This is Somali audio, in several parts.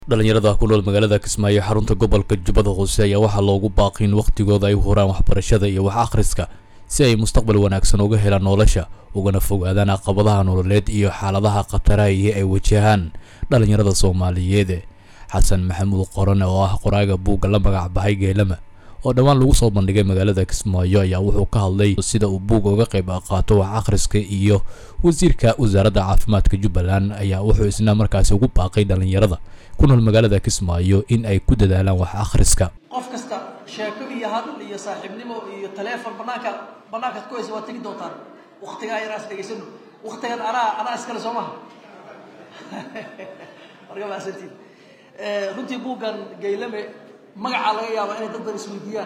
dhalinyarada ku nool magaalada kismaayo xarunta gobolka jubbada hoose ayaa waxaa loogu baaqi in wakhtigooda ay u huraan waxbarashada iyo wax akhriska si ay mustaqbal wanaagsan uga helaan nolosha ugana fogaadaan caqabadaha nololeed iyo xaaladaha khataraha iyo ay wajahaan dhalinyarada soomaaliyeed xasan maxamuud qorane oo ah qoraaga buugga la magac baxay geelama oo dhowaan lagu soo bandhigay magaalada kismaayo ayaa wuxuu ka hadlay sida uu buugga uga qayb qaato wax akhriska iyo wasiirka wasaaradda caafimaadka jubbaland ayaa wuxuu isna markaasi ugu baaqay dhalinyarada ku nool magaalada kismaayo in ay ku dadaalaan wax akhriska qof kasta sheeko iyo hadal iyo saaxiibnimo iyo taleefon banaanka banaankaad ku haysa waad tegi doontaan waktigaa yaraas dhegaysano waktigan anaa anaa iskale soo maha marka maasantiin runtii buuggan gaylame magacaa laga yaabaa inay dad badan isweydiiyaan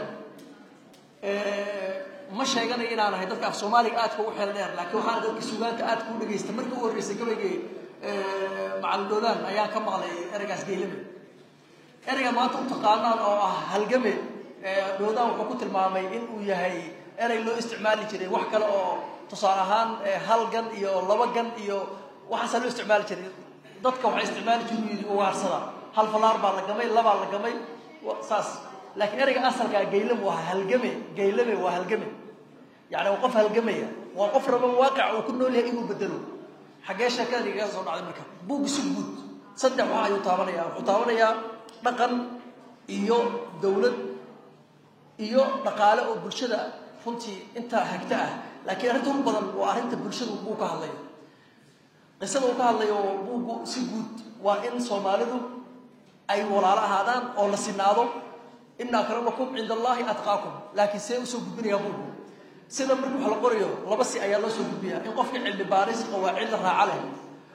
ma sheeganayo inaan ahay dadka af soomaaliga aadka u xeel dheer laakiin waxaan dadka sugaanta aadka u dhegaysta markii u horreysay gabaygay macalin dhoodaan ayaan ka maqlay ereygaas gaylame ereyga maanta u taqaanaan oo ah halgame dhoodaan wuxuu ku tilmaamay in uu yahay erey loo isticmaali jiray wax kale oo tusaale ahaan hal gan iyo laba gan iyo waxaasaa loo isticmaali jiray dadka waxay isticmaali jiru yidhi ugaarsada hal falaar baa la gamay labaa la gamay saas laakiin ereyga asalkaa gaylame waa halgame gaylame waa halgame yani waa qof halgamaya waa qof raba waaqica uu ku nool yahay inuu bedelo xaggee sheekada igaga soo dhacday marka buugga si guud saddex wax ayuu taabanayaa wuxuu taabanayaa dhaqan iyo dawlad iyo dhaqaale oo bulshada runtii intaa hagta ah laakiin arrinta ugu badan waa arrinta bulshada uu ka hadlayo qisada uu ka hadlayo buuggu si guud waa in soomaalidu ay walaalo ahaadaan oo la sinaado ina akramakum cinda allahi atqaakum laakiin see usoo gudbinayaa buuggu sida marka wax la qorayo laba si ayaa loo soo gudbiyaa in qofka cilmi baaris qawaacid la raaca leh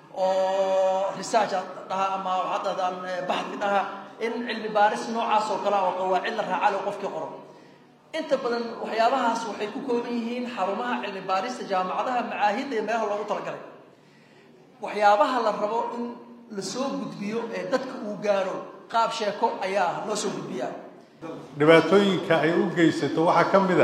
oo research dhaha ama waxaad dhahdaan baxdi dhaha in cilmi baaris noocaas oo kale oo qawaacid la raaca leh qofkii qoro inta badan waxyaabahaas waxay ku kooban yihiin xarumaha cilmi baarista jaamacadaha macaahidda iyo meelaha loogu talagalay waxyaabaha la rabo in la soo gudbiyo ee dadka uu gaaro qaab sheeko ayaa loo soo gudbiyaa dhibaatooyinka ay u geysato waxaa ka mid a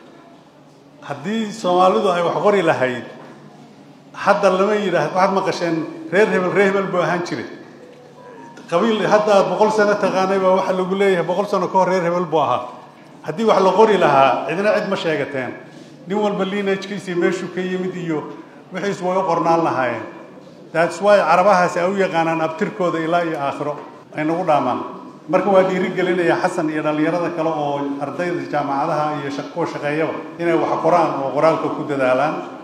haddii soomaalidu ay wax qori lahayd hadda lama yidhaahdo waxaad maqasheen reer hebel reer hebel buu ahaan jiray qabiil hadda boqol sano taqaanay baa waxa lagu leeyahay boqol sano ka hor reer hebel buu ahaa haddii wax la qori lahaa cidna cid ma sheegateen nin walba liinajkiisii meeshuu ka yimid iyo wixiis way u qornaan lahaayeen that's why carabahaasi ay u yaqaanaan abtirkooda ilaa iyo aakhiro ay nagu dhaamaan marka waa dhiiri gelinaya xasan iyo dhallinyarada kale oo ardayda jaamacadaha iyo kuwa shaqeeyaba inay wax qoraan oo qoraalka ku dadaalaan